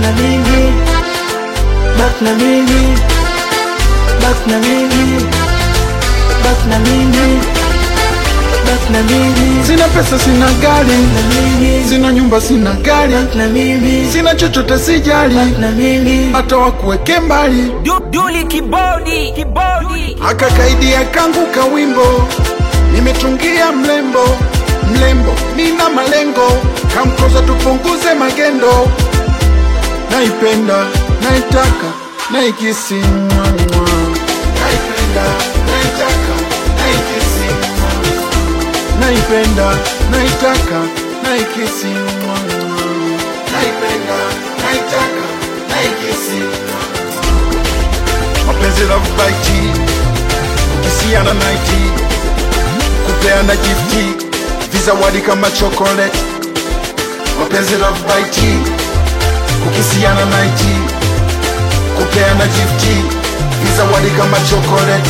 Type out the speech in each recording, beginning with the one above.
na mimi, bak na mimi, bak na mimi, bak na mimi, bak na mimi, Sina pesa, sina gari, na mimi, sina nyumba, sina gari, bak na mimi, sina chochote, sijali bak na mimi, hata wakuweke mbali. Du, Duli kibodi kibodi Akakaidia kangu kawimbo, nimetungia mlembo mlembo, nina malengo, kamkoza tupunguze magendo. Naipenda, naitaka, naikisi mwa mwa. Naipenda, naitaka, naikisi mwa mwa. Naipenda, naitaka, naikisi mwa mwa. Naipenda, naitaka, naikisi mwa mwa. Mapenzi love bite kukisiana naiti kupeana gifti vizawadi kama chocolate mapenzi love bite kukisiana naiti kupeana gifti vizawadi kama chocolate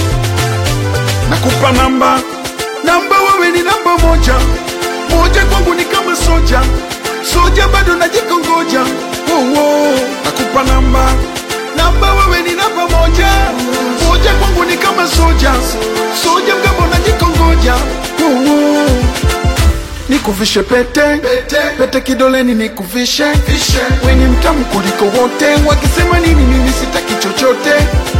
nakupa namba namba wewe ni namba moja moja kwangu ni kama soja soja bado najikongoja oh, oh. nakupa namba namba wewe ni namba moja moja kwangu ni kama soja soja mgambo najikongoja oh, oh. Nikuvishe pete pete, pete kidoleni nikuvishe we ni mtamu kuliko wote, wakisema nini mimi sitaki chochote.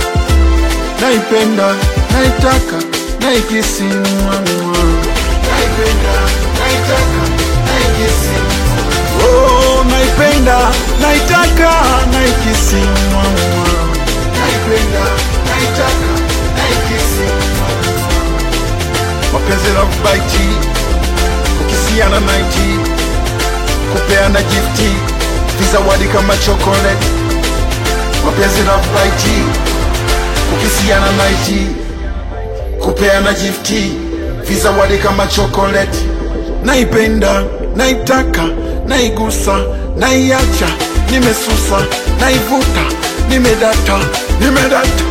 Naipenda, naitaka, naikisi mwa mwa. Naipenda, naitaka, naikisi mwa mwa. Oh, naipenda, naitaka, naikisi mwa mwa. Naipenda, naitaka, naikisi mwa mwa. Mapenzi love bite kukisiana naiti kupeana gifti vizawadi kama chocolate mapenzi love bite kukisiana naiti kupeana gifti vizawadi kama chocolate naipenda naitaka naigusa naiacha nimesusa naivuta nimedata nimedata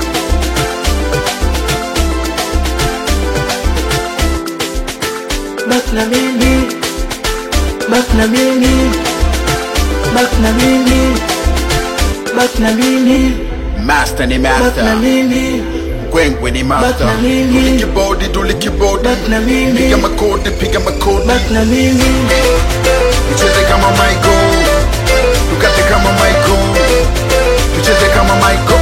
bak na mimi, bak na mimi, bak na mimi, bak na mimi, master ni bak na master mimi, Gwengwe ni master Bak na mimi. Tuli kibodi tuli kibodi bak na mimi, Piga makodi piga makodi bak na mimi, Tucheze kama Michael Tukate kama Michael Tucheze kama Michael